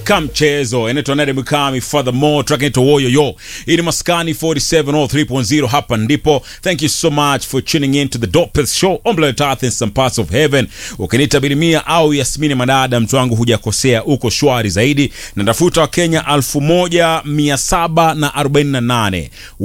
kamchezo inaitwa Nade Mukami furthermore track inaitwa Woyo Yo. Hii ni Maskani 4703.0 hapa ndipo. Thank you so much for tuning in to the dopest show on planet Earth in some parts of heaven. Ukiniita Bilimia au Yasmini Madada, mtu wangu hujakosea, uko shwari zaidi. Na tafuta wa Kenya 1748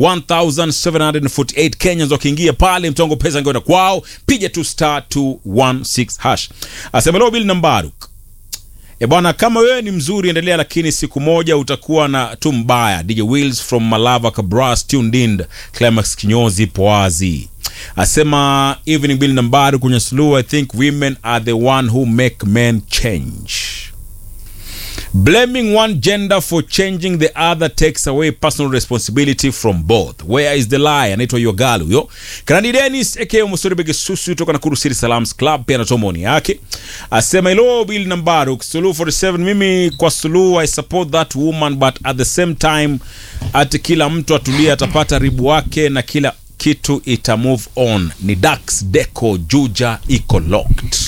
1748 Kenyans wakiingia pale, mtu wangu pesa ingeenda kwao, piga tu star 216 hash. Asema leo Bill Nambaruk E bwana, kama wewe ni mzuri endelea, lakini siku moja utakuwa na tu mbaya. DJ Wills from Malava Kabras tuned in. Climax kinyozi poazi asema evening bill nambari kwenye suluhu. I think women are the one who make men change. Blaming one gender for changing the other takes away personal responsibility from both. Where is the lie? Anaitwa Yogalu huyo. Kanadi Dennis aka Musori Bege Susu kutoka Nakuru City Salams Club pia anatoa maoni yake. Asema hello Bill Nambaru Suluhu 47 mimi kwa Suluhu I support that woman but at the same time ati kila mtu atulie atapata ribu wake na kila kitu ita move on. Ni Dax Deco Juja iko locked.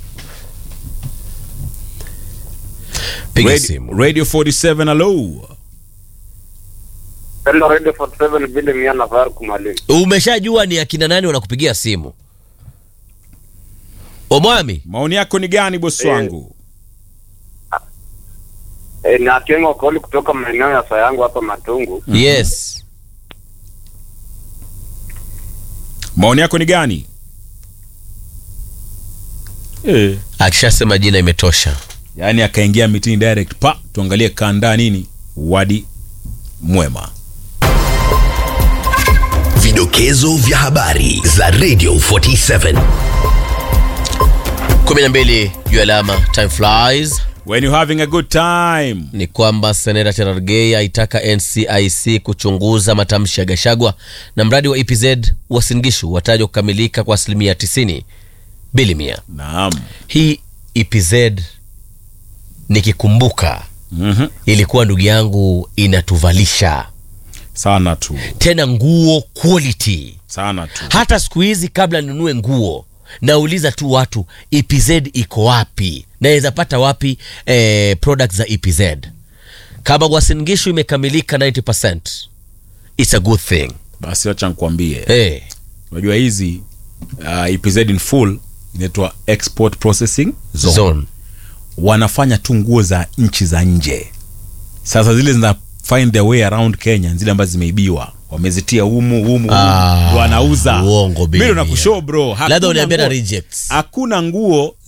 Piga Radio, simu. Radio 47 hello. Hello Radio 47 vile mia na Faruk Mwalimu. Umeshajua ni akina nani wanakupigia simu? Omwami, Maoni yako ni gani bosi Eh. wangu? E, ni Akengo Koli kutoka maeneo ya Sayangu hapa Matungu. yes. Maoni yako ni gani? Eh. Akishasema jina imetosha. Yaani akaingia mitini direct pa tuangalie kanda nini wadi mwema. Vidokezo vya habari za Radio 47. 12 juu alama time flies When you having a good time. ni kwamba seneta Cherargei aitaka NCIC kuchunguza matamshi ya Gashagwa na mradi wa EPZ wa Singishu watajwa kukamilika kwa asilimia 90 bilimia. Naam. Hii EPZ nikikumbuka Mhm. ilikuwa ndugu yangu inatuvalisha Sana tu. tena nguo quality. Sana tu. Hata siku hizi kabla ninunue nguo nauliza tu watu EPZ iko wapi, naweza pata wapi eh, products za EPZ. Kama Wasingishu imekamilika 90%, it's a good thing Basi acha nikwambie. eh. Unajua hizi uh, EPZ in full inaitwa export processing zone. Zone. Wanafanya tu nguo za nchi za nje. Sasa zile zina find their way around Kenya, zile ambazo zimeibiwa wamezitia humu humu, humu Ah, wanauza. uongo, Mimi baby. nakushow bro, Labda hakuna uniambia na nguo- rejects. hakuna nguo